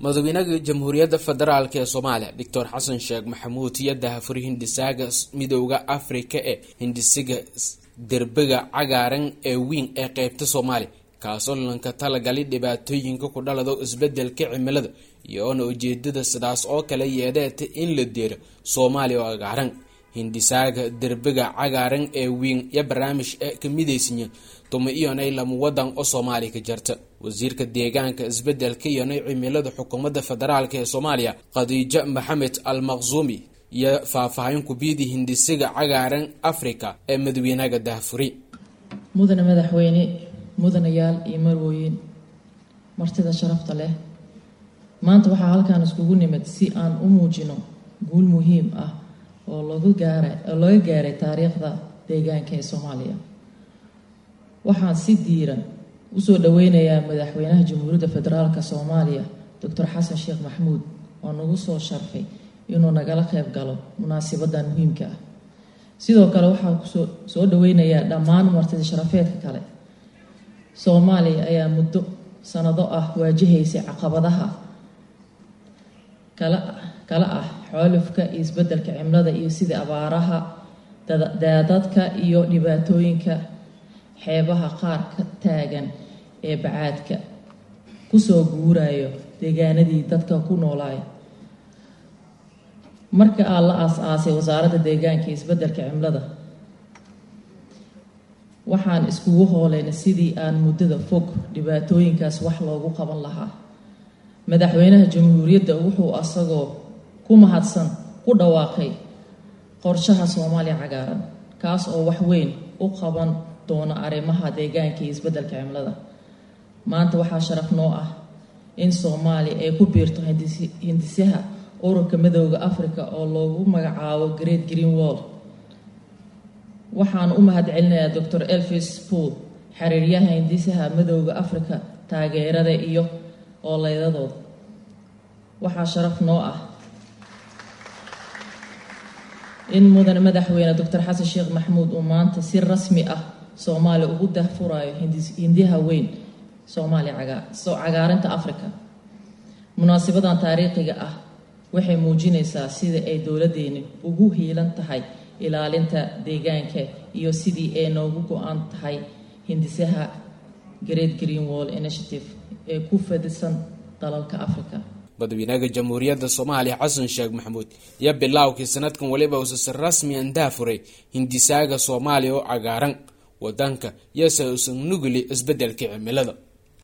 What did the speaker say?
madaxweynaha jamhuuriyadda federaalk ee soomaaliya doctor xasan sheekh maxamuud iyo dahafuri hindisaaga midooda afrika ee hindisiga derbiga cagaaran ee weyn ee qeybta soomaaliya kaasoo lanka talagali dhibaatooyinka ku dhalado isbedelka cimilada iyoona ujeedada sidaas oo kale yeedeeta in la deero soomaaliya oo cagaaran hindisaaga derbiga cagaaran ee weyn iyo barnaamij ee ka midaysanya tuma iyonay lama wadan oo soomaaliya ka jarta wasiirka deegaanka isbedelka iyonay cimilada xukuumadda federaalk ee soomaaliya khadiijo maxamed al maqsuumi iyo faahfaahin kubiyadii hindisiga cagaaran africa ee madaxweynaha dahfuri mudane madaxweyne mudanayaal iyo marwooyin martida sharafta leh maanta waxaa halkaan iskugu nimid si aan u muujino guul muhiim ah oo lagu gaara oo laga gaaray taariikhda deegaanka ee soomaaliya waxaan si diiran usoo dhaweynayaa madaxweynaha jamhuuriyadda federaalk soomaaliya doctor xasan sheekh maxamuud oo nagu soo sharfay inuu nagala qayb galo munaasibadan muhiimka ah sidoo kale waxaan kusoo soo dhaweynayaa dhammaan martida sharafeedka kale soomaaliya ayaa muddo sanado ah waajahaysay caqabadaha kala kala ah xoolufka iyo isbedelka cimilada iyo sida abaaraha daadadka iyo dhibaatooyinka xeebaha qaar ka taagan ee bacaadka kusoo guurayo deegaanadii dadka ku noolaaya marka aa la aas-aasay wasaaradda deegaanka iyo isbedelka cimilada waxaan iskugu hooleynay sidii aan muddada fog dhibaatooyinkaas wax loogu qaban lahaa madaxweynaha jamhuuriyadda wuxuu asagoo ku mahadsan ku dhawaaqay qorshaha soomaaliya cagaaran kaas oo wax weyn u qaban doona arrimaha deegaanka iyo isbedelka cimilada maanta waxaa sharaf noo ah in soomaaliya ay ku biirto hindisaha ururka midooda africa oo loogu magacaabo great green wall waxaan u mahad celinayaa doctor elvis pool xiriiryaha hindisaha midooda africa taageerada iyo ooleydadooda waxaa sharaf noo ah in mudane madaxweyne doctor xasan sheekh maxamuud uu maanta si rasmi ah soomaaliya ugu dahfurayo hindiha weyn soomaaliya cagaarinta africa munaasibadan taariikhiga ah waxay muujinaysaa sida ay dowladeeni ugu hiilan tahay ilaalinta deegaanka iyo sidii ay noogu go-an tahay hindisaha great green wall initiative ee ku fadisan dalalka africa madaxweynaha jamhuuriyadda soomaaliya xasan sheekh maxamuud iyo bilaawkii sanadkan weliba uusase rasmi an daafuray hindisaaga soomaaliya oo cagaaran wadanka yose usan nuguli isbedelka cimilada